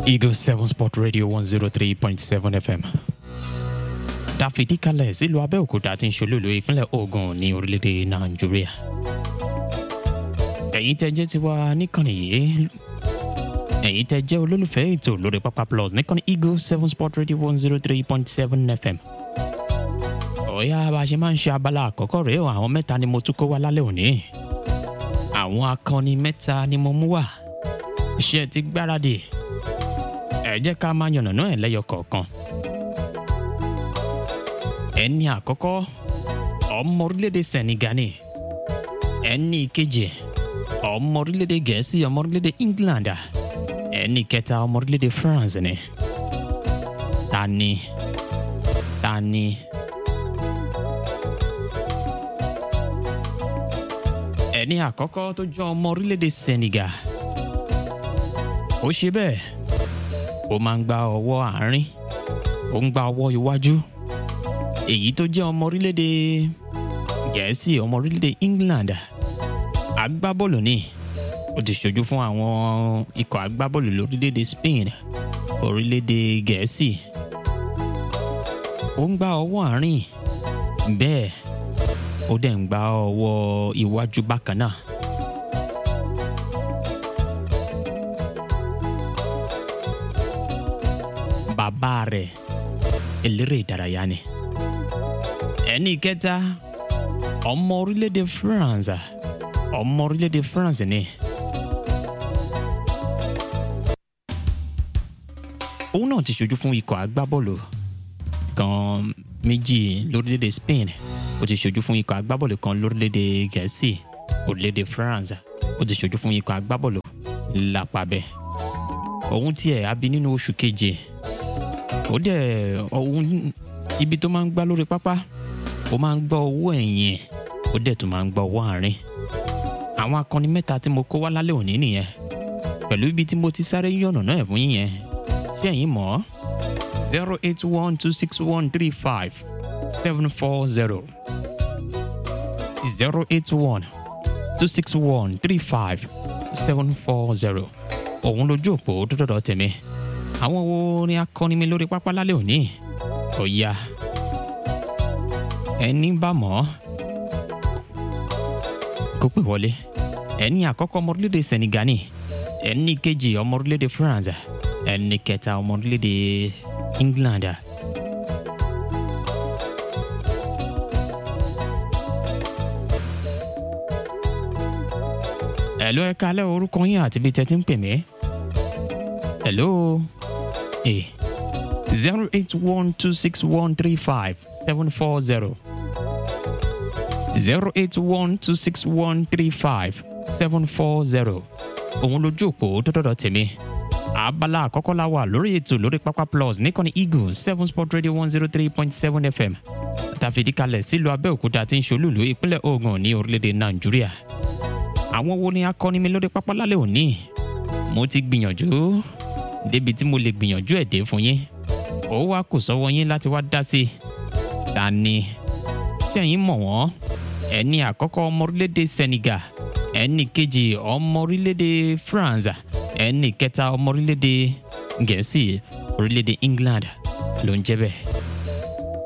Eagle 7 Sport Radio 103.7 FM. Dáfídì kalẹ̀ sílùú Abẹ́òkúta tí ń ṣolúlu ìpínlẹ̀ Ògùn ní orílẹ̀-èdè Nàìjíríà. Ẹ̀yin tẹ́ jẹ́ tiwa níkànnì yìí. Ẹ̀yin tẹ́ jẹ́ olólùfẹ́ ètò lórí Pápá Plus níkànnì Eagle 7 Sport Radio 103.7 FM. Ọ̀yá bá a ṣe máa ń ṣe abala àkọ́kọ́ rèé o àwọn mẹ́ta ni mo tún kó wá lálẹ́ òní. Àwọn akọni mẹ́ta ni mo mú wá. Ṣé ẹ ti gbáradì? ẹ jẹ́ ká máa yànnàná ẹ̀ lẹ́yọ kọ̀ọ̀kan. ẹni àkọ́kọ́ ọmọ orílẹ̀-èdè Senegal ni ẹni kejì ọmọ orílẹ̀-èdè Gẹ̀ẹ́sì ọmọ orílẹ̀-èdè England ẹni kẹta ọmọ orílẹ̀-èdè France ni. ta ni ta ni. ẹni àkọ́kọ́ tó jẹ́ ọmọ orílẹ̀-èdè Senegal ó ṣe bẹ́ẹ̀ ó máa ń gba ọwọ́ àárín ó ń gba ọwọ́ iwájú èyí tó jẹ́ ọmọ orílẹ̀-èdè gẹ̀ẹ́sì ọmọ orílẹ̀-èdè England agbábọ́ọ̀lù ni ó ti ṣojú fún àwọn ikọ̀ agbábọ́ọ̀lù lórílẹ̀-èdè Spain orílẹ̀-èdè gẹ̀ẹ́sì ó ń gba ọwọ́ àárín bẹ́ẹ̀ ó dẹ̀ ń gba ọwọ́ iwájú bákan náà. bàbá rẹ̀ eléré ìdárayá ni. ẹni kẹta ọmọ orílẹ̀-èdè France ọmọ orílẹ̀-èdè France ni. òun náà ti ṣojú fún ikọ̀ agbábọ́ọ̀lù kan méjì lórílẹ̀-èdè Spain ó ti ṣojú fún ikọ̀ agbábọ́ọ̀lù kan lórílẹ̀-èdè Gẹ̀ẹ́sì orílẹ̀-èdè France ó ti ṣojú fún ikọ̀ agbábọ́ọ̀lù lápàbẹ̀ òun tiẹ̀ abi nínú oṣù keje ó dẹ̀ ọ̀hún ibi tó máa ń gbá lórí pápá ó máa ń gbá owó ẹ̀yìn ó dẹ̀ tún máa ń gbá owó àárín àwọn akọni mẹ́ta tí mo kó wá lálẹ́ òní nìyẹn pẹ̀lú ibi tí mo ti sáré yànnà náà ẹ̀ fún yín yẹn ṣé ẹ̀yin mọ̀ ọ́ zero eight one two six one three five seven four zero zero eight one two six one three five seven four zero òun lójú òpó tó dọ̀dọ̀ tèmi àwọn wo ni akọni mi lórí pápá lálẹ́ òní kò yá ẹni bá mọ̀ ọ́ kó pè wọlé ẹni àkọ́kọ́ ọmọ orílẹ̀-èdè Senegal ni ẹni kejì ọmọ orílẹ̀-èdè France ẹni kẹta ọmọ orílẹ̀-èdè England. Hello ẹ kálẹ́ orúkọ yín àti ibi tẹ́ ti ń pè mí. Hello. Eh. 08126135740. 08126135740. Òun lójú òpó dọ́dọ̀dọ̀ tèmi. Abala àkọ́kọ́ la wà lórí ètò lórí Pápá Plus níkànnì Eagle seven sport radio one zero three point seven FM. Tàfìdí kalẹ̀ sílùú Abẹ́òkúta tí ń ṣolúlu ìpínlẹ̀ Ògùn ní orílẹ̀-èdè Nàìjíríà. Àwọn wo ni akọni mi lórí pápá lálẹ́ òní? Mo ti gbìyànjú débi tí mo lè gbìyànjú ẹ̀ dé fún yín ó wá kò sọ́wọ́ yín láti wá dá sí i ta ni ṣẹ́yìn mọ̀ wọ́n ẹni àkọ́kọ́ ọmọ orílẹ̀-èdè Senegal ẹni kejì ọmọ orílẹ̀-èdè France ẹni kẹta ọmọ orílẹ̀-èdè Gẹ̀ẹ́sì orílẹ̀-èdè England ló ń jẹ́ bẹ́ẹ̀